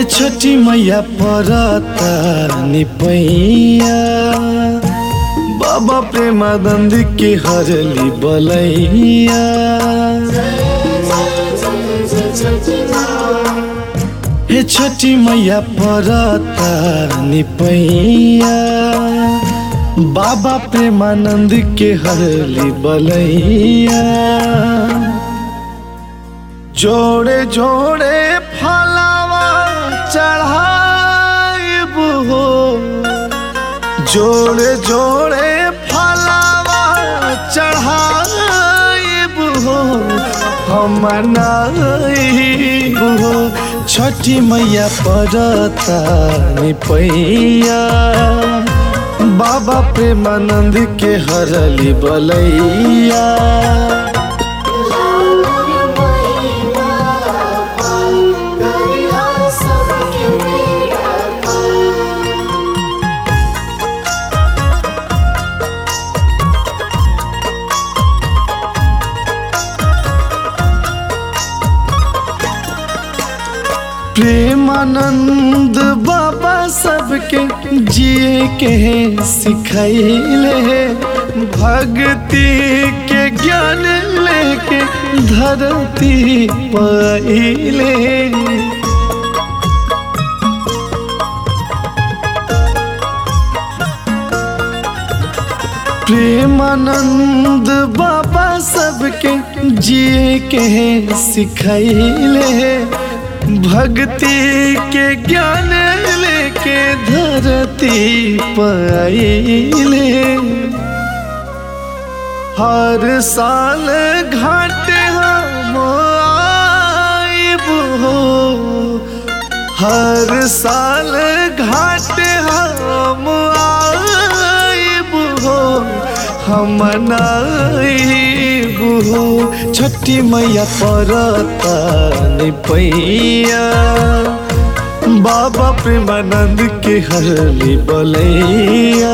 छठी मैया परता निपैया बाबा प्रेमानंद के हरली बलैया हे छठी मैया परता निपैया बाबा प्रेमानंद के हरली बलैया जोड़े जोड़े फलावा चढ़ाइब हो जोड़े जोड़े फलावा चढ़ाइब हो हम मनाइब हो छठी मैया परता निपैया बाबा प्रेमानंद के हरली बलैया प्रेमानंद बाबा सबके जिए के सिखैले भक्ति के ज्ञान लेके धरती पहिले प्रेमानंद बाबा सबके जिए के सिखैले भक्ति के ज्ञान लेके धरती पाइले हर साल घाट हम आइब हो हर साल घाट हम आइब हो हम नाइब हो छठी मैया परता निपैया बाबा प्रेमानंद के हरली बलैया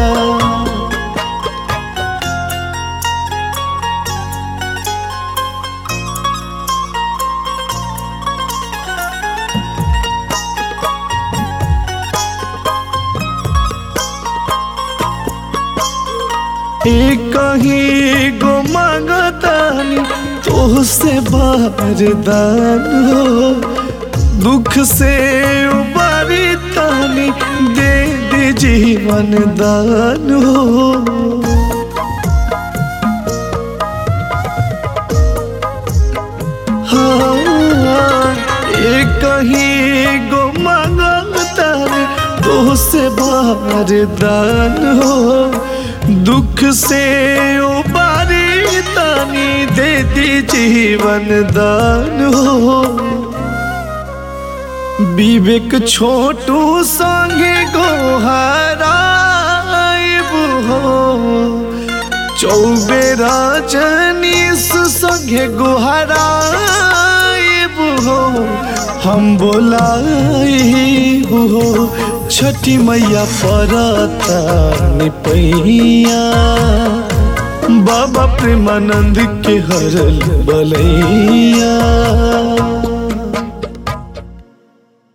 कहीं गो मांगतानी तो से बारदान हो दुख से उबारी तानी दे दे जीवन दान हो हाँ कहीं गो मांगतानी तो से बारदान हो दुख से उबारी तानी दे दी जीवन दान हो विवेक छोटू संगे गोहराइब हो चौबेरा जनीस संगे गोहराइब हो हम बोलाइब हो छठी मैया परता निपैया बाबा प्रेमानंद के हरल बलैया